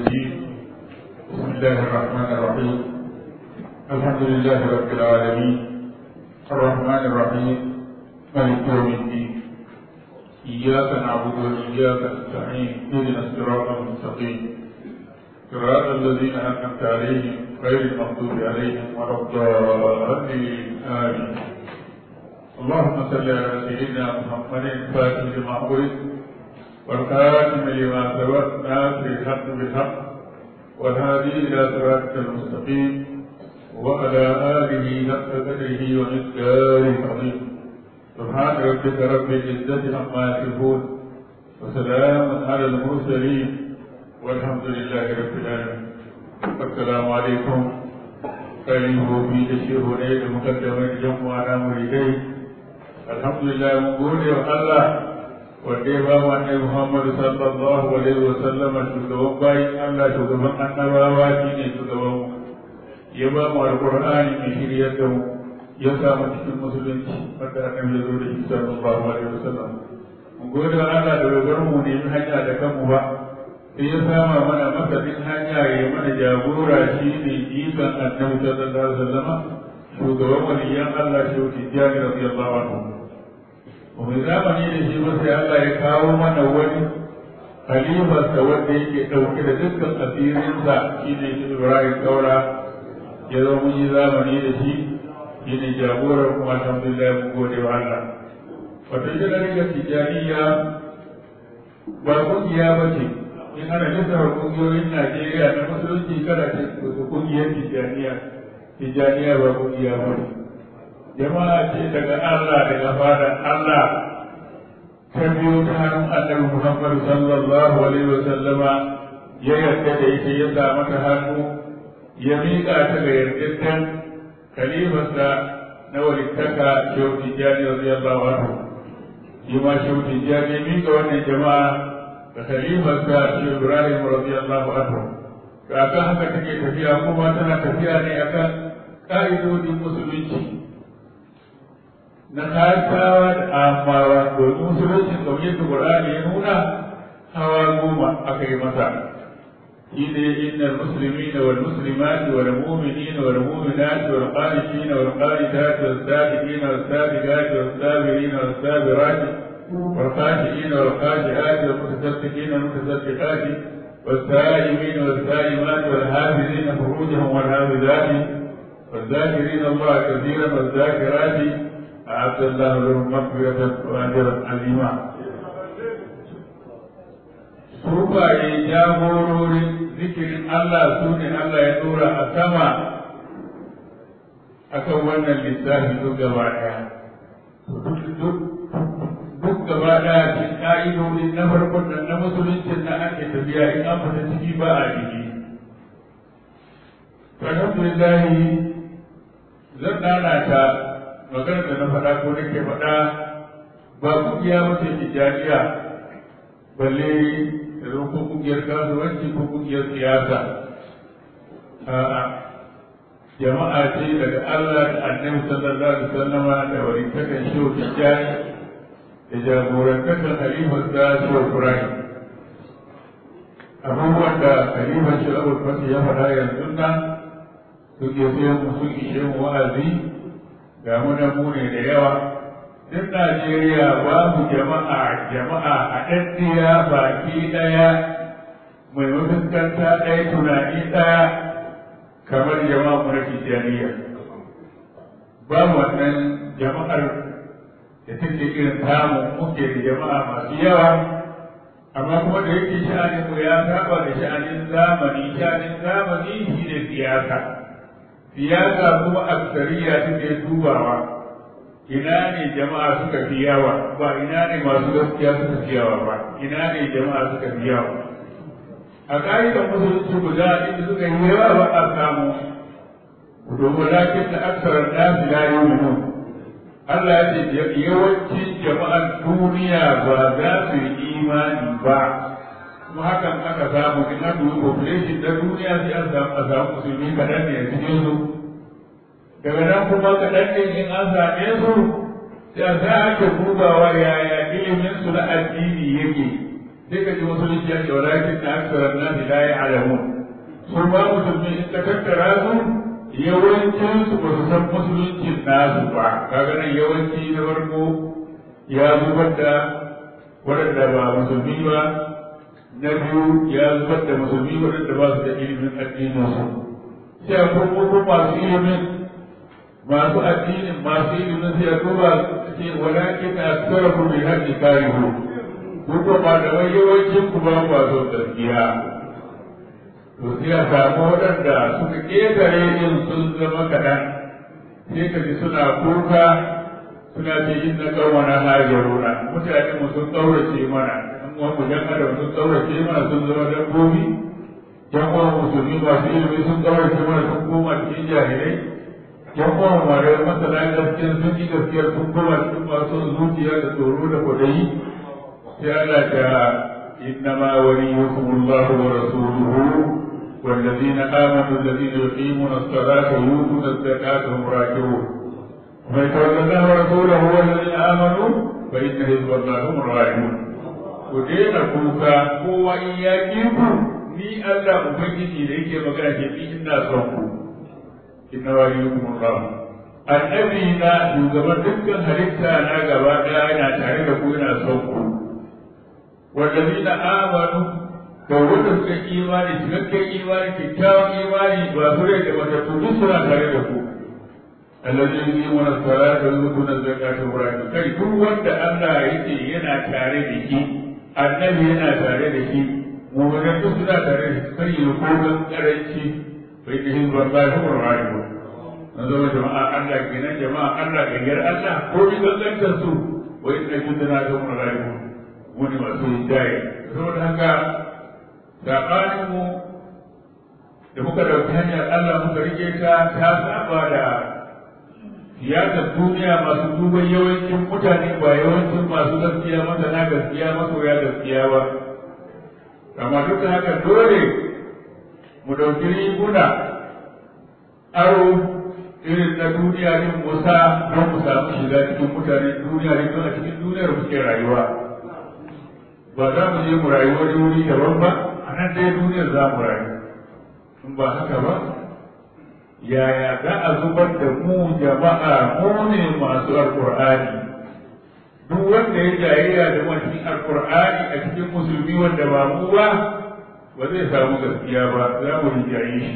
الرجيم بسم الله الرحمن الرحيم الحمد لله رب العالمين الرحمن الرحيم مالك يوم الدين إياك نعبد وإياك نستعين اهدنا الصراط المستقيم صراط الذين أنعمت عليهم غير المغضوب عليهم ولا الضالين آمين اللهم صل على سيدنا محمد الفاتح لما أغلق والخاتم لما سبق ناصر الحق بالحق والهادي إلى صراطك المستقيم وعلى آله حق قدره ومقداره العظيم سبحان ربك رب العزة عما يصفون وسلام على المرسلين والحمد لله رب العالمين السلام عليكم كريم في تشيه ليل مقدمة جمعنا مريدين الحمد لله من قول الله wanda ya ba wa annabi Muhammad sallallahu alaihi wa sallam shugaban bayin Allah shugaban annabawa shine shugaban ya ba mu alqur'ani mai shiryar da mu ya sa mu cikin musulunci wanda annabi ya zo da shi sallallahu alaihi wa sallam mun gode wa Allah da bai bar mu ne hanya da kanmu ba sai ya sama mana masadin hanya ya mana jagora shi ne jikan annabi sallallahu alaihi wa sallam shugaban waliyan Allah shi wuce jari radiyallahu anhu mai zamani da shi ba sai Allah ya kawo mana wani halifarsa wanda yake ɗauke da dukkan asirinsa shi ne shi Ibrahim Kaura ya zo mun yi zamani da shi shi ne jagorar kuma alhamdulillah mun gode wa Allah wato ita ɗariƙar tijjaniya ba ƙungiya ba ce in ana lissafa ƙungiyoyin Najeriya na musulunci kada ce ƙungiyar tijjaniya tijjaniya ba ƙungiya ba ne jama'a ce daga Allah daga fadan Allah ta biyo ta hannun annabi Muhammad sallallahu alaihi wa sallama ya yarda da ita ya sa mata hannu ya miƙa ta ga yardaddan kalifarsa na walittaka shehu tijjani radiyallahu anhu shi ma shehu tijjani ya miƙa wannan jama'a ga kalifarsa shehu Ibrahim radiyallahu anhu to akan haka take tafiya kuma tana tafiya ne akan ka'idodin musulunci na kasawa da amawa domin musulunci kamar yadda Qur'ani ya nuna hawa goma aka yi masa shi ne innal muslimina wal muslimat wal mu'minina wal mu'minat wal qanitina wal qanitat wal sadiqina wal sadiqat wal sabirina wal sabirat wal khashiina wal khashiat wal mutasaddiqina wal mutasaddiqat والسائمين والسائمات والحافظين فروجهم والحافظات والذاكرين الله كثيرا والذاكرات أعد الله لهم مغفرة وأجرا عظيما Sufaye jagororin zikirin Allah su ne Allah ya dora a sama a kan wannan lissafi duk gaba ɗaya. Duk gaba ɗaya cikin ƙa'idodi na farkon nan na musuluncin na ake tafiya in an fita ciki ba a jiki. Alhamdulillahi zan ɗana ta maganar da na faɗa ko nake faɗa ba kungiya ba ce tijjaniya balle da zo ko kungiyar kasuwanci ko kungiyar siyasa a'a jama'a ce daga Allah da annabi sallallahu alaihi wasallam da warintakan shehu tijjani da jagorantakan halifar da shehu Ibrahim abubuwan da halifar shehu Abu Bakar ya faɗa yanzu nan suke sai mu sun ishe mu wa'azi ga muna mune da yawa duk Najeriya babu jama'a jama'a a ɗaɗɗiya baki ɗaya mai mafuskanta ɗaya tunani ɗaya kamar jama'a mu na Tijjaniya. Babu wannan jama'ar da take irin tamu muke da jama'a masu yawa amma kuma da yake sha'anin mu ya saba da sha'anin zamani sha'anin zamani shi ne siyasa. siyasa kuma aksariya suke dubawa ina ne jama'a suka fi yawa ba ina ne masu gaskiya suka fi yawa ba ina ne jama'a suka fi yawa a ƙa'idar musulunci guda inda suka yi yawa ba a samu domin lakin da aksarar nasu la yi Allah ya ce yawancin jama'ar duniya ba za su yi imani ba kuma hakan aka samu in aka yi population na duniya sai an samu a samu musulmi kaɗan ne a cikin su daga nan kuma kaɗan ne in an same su sai a sa ake dubawa yaya ilimin su na addini yake sai ka ji musulunci ya ce walakin na aksarar nasi la ya'lamun su ba musulmi in ka tattara su yawancin su ba su san musuluncin nasu ba kaga nan yawanci na farko ya zubar da waɗanda ba musulmi ba na biyu ya zubar da musulmi waɗanda ba su da ilimin addinin su sai a kuma masu ilimin masu addinin masu ilimin sai a duba ce walakin na aksarar ku bai haƙi karihu ku kuma da wai yawancin ku ba ku son gaskiya to sai a samu waɗanda suka ƙetare yin sun zama kaɗan sai ka ji suna kuka suna ce yin na ƙawana hajaruna mutane mu sun ƙaurace mana ɗan uwan mu jan adam sun ƙaurace mana sun zama dabbobi jan uwan musulmi masu ilimi sun ƙaurace mana sun koma cikin jahilai jan uwan mu da masana gaskiya sun yi gaskiya sun koma cikin masu zuciya da tsoro da kwaɗayi sai Allah ta إنما وليكم الله ورسوله والذين آمنوا الذين يقيمون الصلاة ويؤتون الزكاة هم راكعون ومن يتولى الله ورسوله والذين آمنوا فإن حزب الله هم الغالبون ودين كوكا هو إياكيكم ni Allah Ubangiji da yake magana ke ni ina son ku inna waliyukum Allah annabi na shugaban dukkan halitta na gaba daya yana tare da ku ina son ku wallazina amanu da wanda suka imani cikakken imani kyakkyawan imani ba su rai da wata to duk suna tare da ku allazi yi mana salata wa yutuna zakata wa rahmi kai duk wanda Allah yake yana tare da shi annabi yana tare da shi mu'minin duk suna tare da shi kai yi kogan karanci bai da hin wallahi wa rahmi an zama jama'a Allah kenan jama'a Allah gayyar Allah ko bi gangantar su wa inna jundana ga mun rahmi wani masu hidaya saboda haka saɓaninmu da muka ɗauki hanyar Allah muka rike ta ta saba da siyasar duniya masu duban yawancin mutane ba yawancin masu gaskiya masana gaskiya masoya gaskiya ba amma duk da haka dole mu ɗauki riguna aro irin na duniya din musa don mu samu shiga cikin mutane duniya din don a cikin duniyar muke rayuwa ba za mu je mu rayu wani wuri daban ba a nan dai duniyar za mu rayu in ba haka ba yaya za a zubar da mu jama'a mu ne masu alkur'ani duk wanda ya jayayya da cikin alkur'ani a cikin musulmi wanda ba mu ba ba zai samu gaskiya ba za mu rijaye shi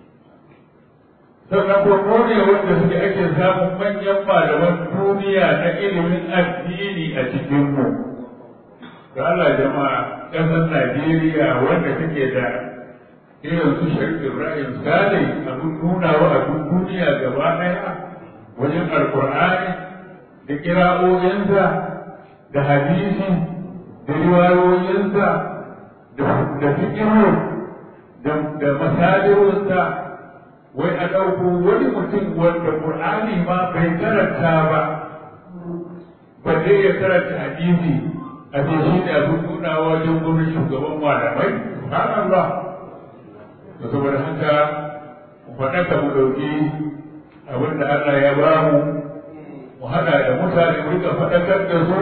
sannan ko mu ne wanda suke ake samun manyan malaman duniya na ilimin addini a cikin mu da Allah jama'a ƙasar Najeriya wanda take da irin su Sharif Ibrahim Sale abin nunawa a duk duniya gaba ɗaya wajen Alƙur'ani da kira'o'insa da hadisi da riwayoyinsa da fikiru da masalirinsa wai a ɗauko wani mutum wanda Ƙur'ani ma bai karanta ba balle ya karanta hadisi a ce shi ne abin nunawa wajen gurin shugaban malamai subhanallah da saboda haka mu faɗaka mu ɗauki abin da Allah ya ba mu mu haɗa da mutane mu rika faɗakar da su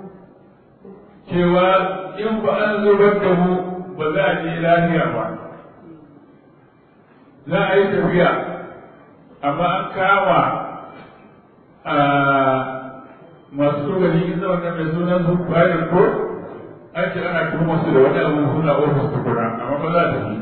cewa in ba an zubar da mu ba za a je lafiya ba za a yi tafiya amma an kama masu tsogali ita wannan mai sunan su bayan ko an ce ana tuhumar su da wani abu suna ofis tukuna amma ba za ta yi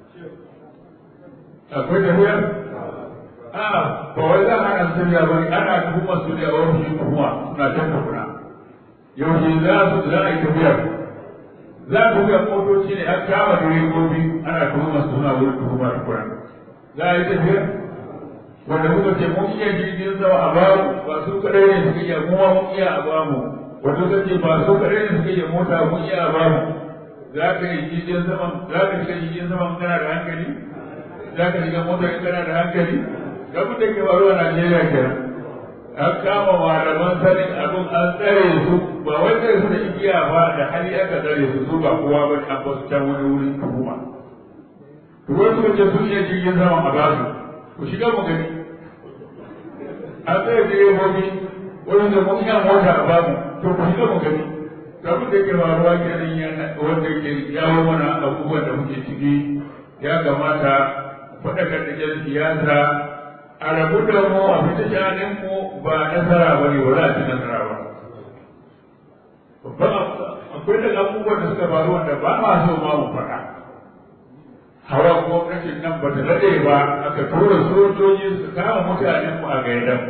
akwai tafiya a ba wai za a hana tafiya ba ana tuhumar su da ofishin kuma suna can tukuna yaushe za su za a yi tafiyar za a tafiya motoci ne an kama direbobi ana tuhumar su suna wurin tuhuma tukuna za a yi tafiyar wanda muka ce mun iya jirgin sama a bamu ba su kadai ne suka iya kuma mun iya a bamu wanda suka ce ba su kadai ne suka iya mota mun iya a bamu za ka yi jirgin sama za ka shiga jirgin sama kana da hankali za ka shiga mota in kana da hankali ga mun da ke faruwa a Najeriya kenan an kama malaman sanin abin an tsare su ba wai tsare su da igiya ba da hali aka tsare su su ba kowa ba an ba su can wani wurin tuhuma. Ruwan suka ce sun iya jirgin sama a basu ku shiga mu gani an tsaye direbobi wani da mun yan mota a bamu to ku shiga mu gani ga mun da ke faruwa kenan yana wanda ke jawo mana abubuwan da muke ciki ya kamata faɗakar da jan siyasa a rabu da mu a fita shanin mu ba nasara ba ne ba za a ci nasara ba babban akwai da abubuwan da suka faru wanda ba ma so ma mu faɗa hawa gwamnatin nan ba ta daɗe ba aka tura sojoji su kama mutanen mu a gaidan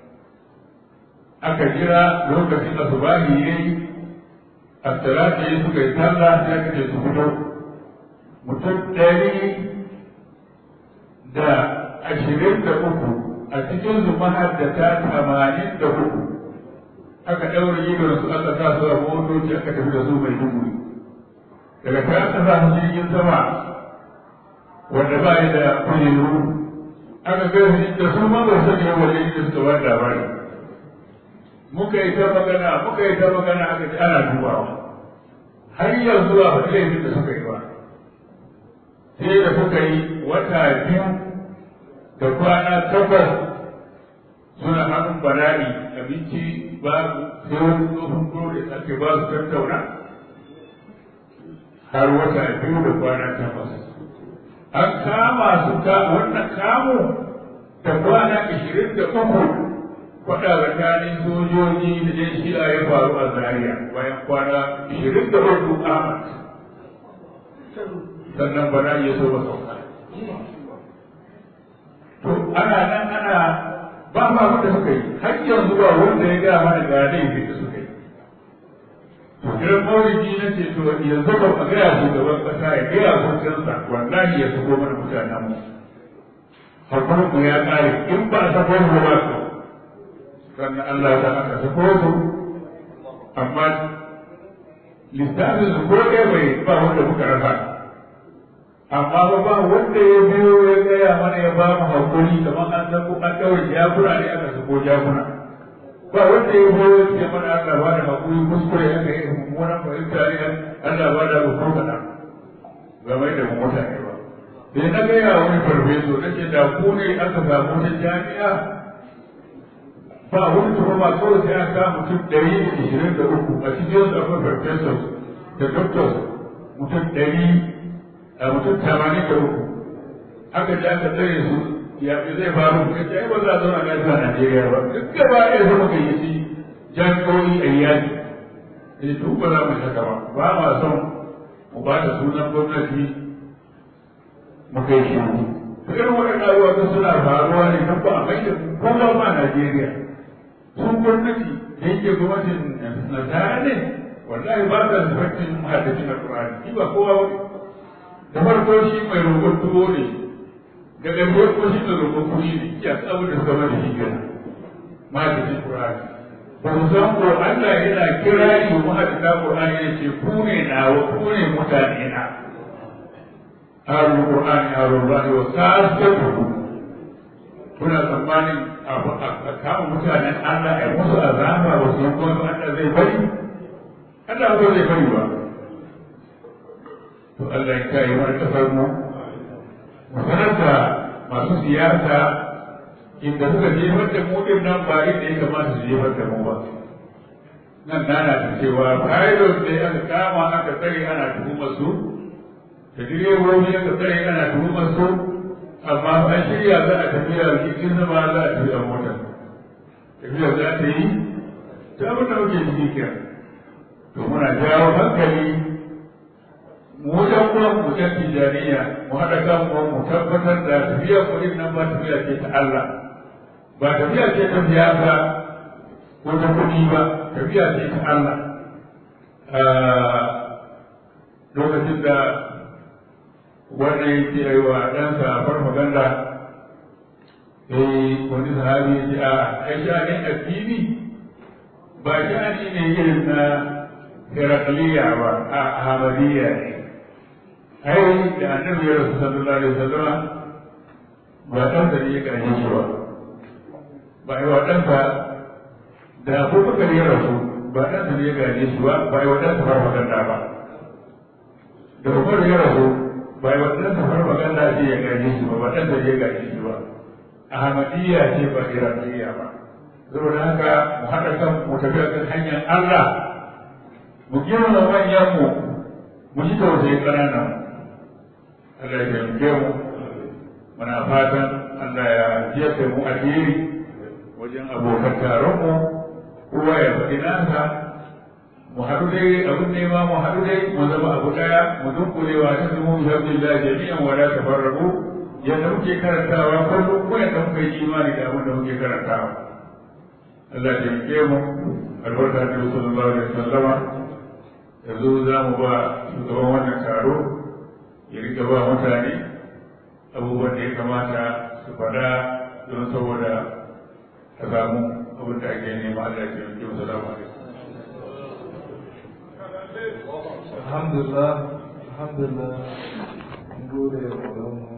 aka jira lokacin asubahi yayi asirati ya suka yi sallah sai aka ce su fito mutum ɗari da ashirin da uku a cikin su mahaddata tamanin da uku aka ɗaure idon su aka sa su a motoci aka tafi da su mai duguri daga ta aka sa su jirgin sama wanda ba ya da kujeru aka gaya da su ma ba su ne wajen inda suka ba labari muka yi ta magana muka yi ta magana aka ji ana dubawa har yanzu ba faɗi laifin da suka yi ba sai da suka yi wata biyu da kwana takwas suna hannun bala'i abinci babu sai wani tsohon dole ake ba su tattauna har wata biyu da kwana takwas an kama su ka wannan kamu da kwana ashirin da uku faɗa tsakanin sojoji da yan shi'a ya faru a Zaria bayan kwana ishirin da hudu Ahmad sannan bana ya so ba sauka. To ana nan ana ba ma da suka yi har yanzu ba wanda ya gaya mana ga laifin da suka yi. To kiran maulidi na ce to yanzu ba a gaya shugaban ƙasa ya gaya hukuncinsa wallahi ya sako mana mutanen mu. Hakurin mu ya ƙare in ba a sako mu ba su sannan Allah ta aka sako su amma lissafin su ko ɗaya bai ba wanda muka rasa amma ba ba wanda ya biyo ya gaya mana ya ba mu hakuri kamar an sako an ɗaure jakuna ne aka sako jakuna ba wanda ya biyo ya ce mana Allah ba da hakuri kuskure aka yi mummunan fahimta ne Allah ba da rukun kaɗa ba mai da mutane ba sai na gaya wani farfeso na ce da ku ne aka samu ta jami'a ba wani tuhuma kawai sai aka mutum ɗari da ishirin da uku a cikin su akwai professors da doctors mutum ɗari a mutum tamanin da uku aka ji aka tsare su ya fi zai faru ka ce ba za a zauna lafiya a Najeriya ba duk gaba ɗaya zama ka yi ci jami'o'i a yaki ne to ba za mu haka ba ba ma son mu ba da sunan gwamnati mu kai shi irin waɗannan abubuwa suna faruwa ne kan ba a mai da kuma ma Najeriya sun gwamnati da yake gwamnatin nasara ne wallahi ba ta zubarcin mahaddacin alƙur'ani shi ba kowa wani da farko shi mai roƙon tuwo ne ga ɗan ko shi mai roƙon kuɗi ne ya ta abin da suka mata shi gina mahaddacin alƙur'ani ba mu san ko Allah yana kira yi wa mahaddacin alƙur'ani ya ce ku ne nawa ku ne mutane na harun alƙur'ani harun rahi wa sa'asatu kuna tsammanin abu a kama mutanen Allah ya musu azaba ba su kuma Allah zai bari Allah ba zai bari ba to Allah ya kai mana kasar mu mu sanar da masu siyasa inda suka jefar da mu din nan ba inda ya kamata su jefar da mu ba nan nana ta cewa pilot ne aka kama aka tsare ana tuhumar su da direbobi aka tsare ana tuhumar su amma an shirya za a tafiya cikin zama za a tafi a mota tafiya za ta yi ta abin da muke ciki kira to muna jawo hankali mu wajen kuma mu can tijaniya mu haɗa kan mu mu tabbatar da tafiya kuɗin nan ba tafiya ce ta Allah ba tafiya ce ta siyasa ko ta kuɗi ba tafiya ce ta Allah lokacin da wanda yake yi wa ɗansa farfaganda sai wani sahabi ya ce a ai sha'anin addini ba sha'ani ne irin na herakliya ba a ahmadiyya ne ai da annabi ya rasu sallallahu alaihi wasallam ba ɗansa ne ya ƙarshe shi ba ba yi wa ɗansa da abubakar ya rasu ba ɗansa ne ya gaje shi ba ba yi wa ɗansa farfaganda ba da umar ya rasu ba yi wannan safar magana ce ya gaje shi ba ba ɗan da ya gaje shi ba ahmadiyya ce ba iraniyya ba saboda haka mu haɗa kan mu tafi kan hanyar Allah mu girma manyan mu mu ji tausayin ƙananan Allah ya taimake mu muna fatan Allah ya jefe mu alheri wajen abokan taronmu kowa ya faɗi nasa mu haɗu dai abin nema mu haɗu dai mu zama abu ɗaya mu dunkule wa ta zumu bi hamdulillah jami'an wala tafarraqu yadda muke karantawa kullum ko yadda muka yi imani da abin da muke karantawa Allah ya taimake mu albarka da sallallahu alaihi wasallama yanzu za mu ba shugaban wannan taro ya rika ba mutane abubuwan da ya kamata su faɗa don saboda a samu abin da ake nema Allah ya taimake mu salamu alaikum alhamdulillah alhamdulillah gode wa